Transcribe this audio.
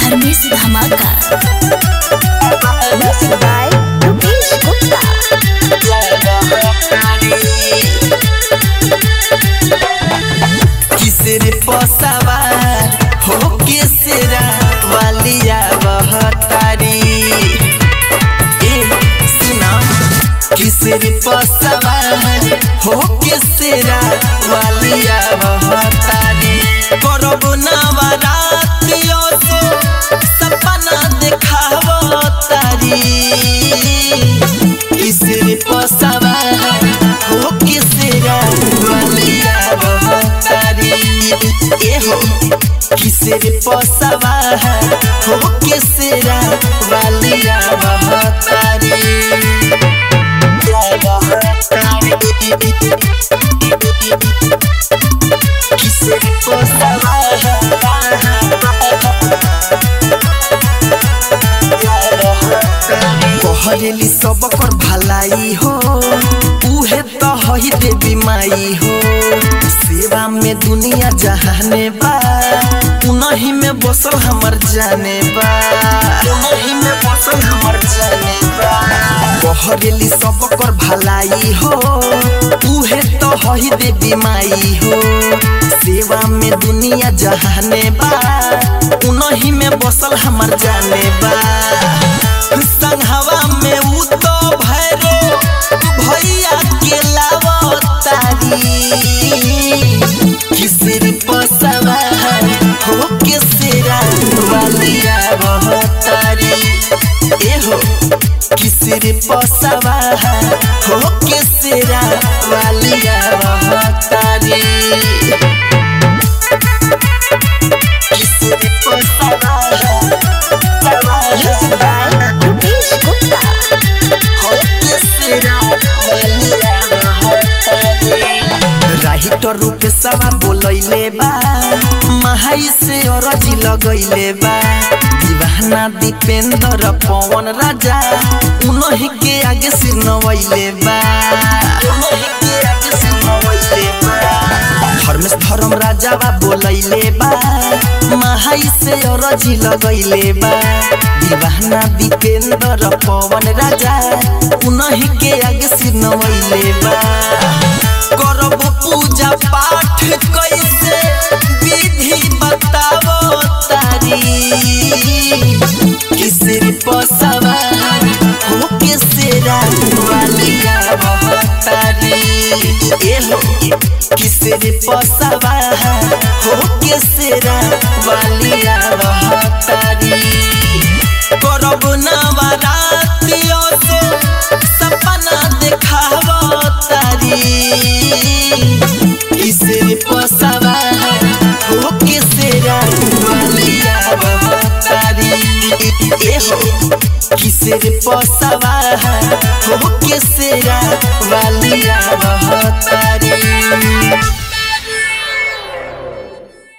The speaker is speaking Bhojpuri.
धर्मेश धमाका Music by Rupesh Gupta. किसरे पसावा हो केसरा वालिया बहतारी ए सुना किसरे पसावा हो केसरा वालिया बहतारी करब नवरात्रियो सो सपना देखाव तारी किसरे पसावा हो केसरा वालिया बहतारी ए हो किसरे पसावा हो केसरा वालिया बहतारी किसरे पसावा कहरेली सब कर भलाई हो उहे तो हई देवी माई हो सेवा में दुनिया जहाने बा उनही में बसल हमर जाने बा उनही में बसल हमर जाने बा कहरेली सब कर भलाई हो उहे तो हई देवी माई हो सेवा में दुनिया जहाने बा उनही में बसल हमर जाने बा संघवा में उ तो भैरो भैया के लावतारी किसर पसवा हो किसरा वालिया बहतारी ए हो किसर पसवा हो किसरा वालिया बहतारी किसर पसवा Music by Rupesh Gupta. राहिटर रूपे सवा बोलैले बा महाई से अरजी लगैले बा दीवाना दीपेंद्र पवन राजा उनही के आगे सिर नवैले बा उनही के आगे सिर नवैले बा धर्मेश धर्म राजा बा बोलैले बा महाई से अरजी लगैले बा दीवाना दीपेंद्र पवन राजा उनही के आगे सिर नवैले बा करब पूजा पाठ कैसे विधि बताओ तारी किसर पसवा हो किसरा वालिया बहतारी ए हो किसर पसवा हो किसरा वालिया बहतारी करब नवरात्रियो सो सपना देखाव तारी किसरे पसावा हो किसरा वालिया बहतारी ए हो किसरे पसावा हो किसरा वालिया बहतारी